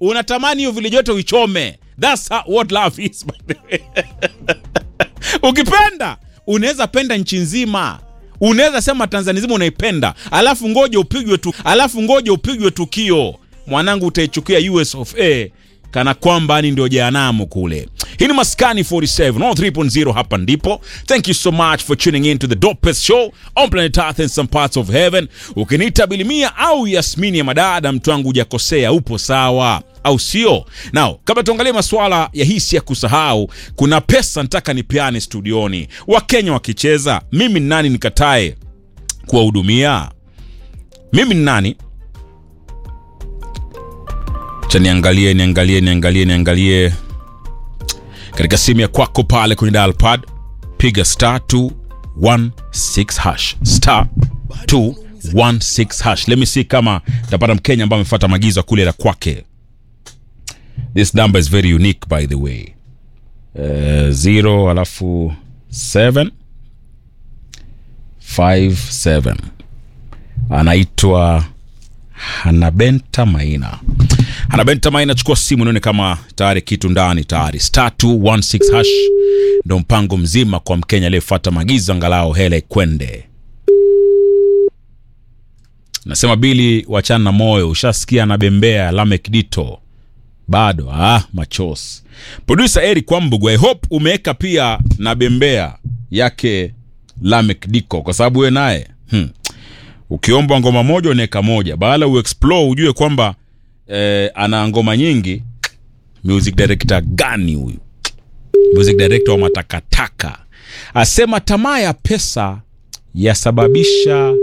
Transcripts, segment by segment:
unatamani hiyo vile joto uichome. That's how, what love is by the way. Ukipenda unaweza penda nchi nzima, unaweza sema Tanzania nzima unaipenda, alafu ngoja upigwe tu, alafu ngoja upigwe tukio, mwanangu, utaichukia US of A kana kwamba ni ndio jehanamu kule. Hii ni Maskani 47 on 3.0, hapa ndipo. Thank you so much for tuning in to the dopest show on planet Earth and some parts of heaven. Ukiniita Bilimia au Yasmini ya madada, mtu wangu hujakosea, upo sawa au sio? Now, kabla tuangalie masuala ya hisi ya kusahau, kuna pesa nataka nipeane studioni. Wakenya wakicheza, mimi ni nani nikatae kuwahudumia? Mimi ni nani? Cha niangalie niangalie niangalie niangalie katika simu ya kwako pale kwenye dial pad, piga star 216 hash star 216 hash. Let me see kama tapata Mkenya ambaye amefuata maagizo ya kule la kwake. This number is very unique by the way. Uh, zero alafu 7 57 anaitwa Hanabenta Maina. Hanabenta Maina, chukua simu nione kama tayari kitu ndani tayari. Star 216 hash ndo mpango mzima kwa Mkenya aliyefuata maagizo, angalau hela ikwende. Nasema Bili, wachana na moyo, ushasikia anabembea Lamek Dito bado ah, machos. Producer Eric Kwambugu, I hope umeweka pia na bembea yake Lamek Diko kwa sababu we naye hmm. Ukiombwa ngoma moja unaweka moja, baada uexplore ujue kwamba eh, ana ngoma nyingi. Music director gani huyu? Music director wa matakataka asema tamaa ya pesa yasababisha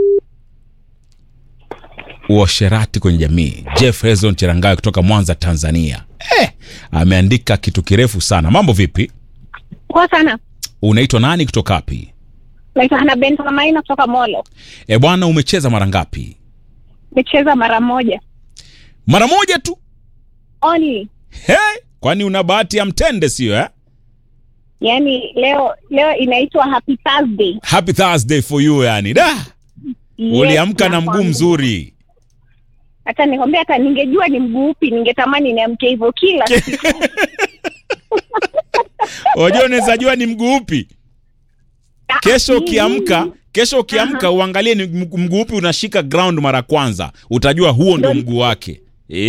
uasherati kwenye jamii. Jeff Hezon Cherangayo kutoka Mwanza, Tanzania eh, ameandika kitu kirefu sana. Mambo vipi? Poa sana. Unaitwa nani kutoka wapi? Naitwa Hana Bento Maina kutoka Molo. E bwana, umecheza mara ngapi? Nimecheza mara moja Mara moja tu? only. He, kwani una bahati ya mtende sio eh? Yaani leo leo inaitwa Happy Thursday. Happy Thursday for you yani. Da, Yes, uliamka na mguu nakwambia. mzuri. Hata nikwambia, hata ningejua ni mguu upi ningetamani niamke hivyo kila siku. Unajua unaweza jua ni mguu upi? Kesho ukiamka, kesho ukiamka uangalie ni mguu mguu upi unashika ground mara kwanza, utajua huo ndio Ndio. mguu wake.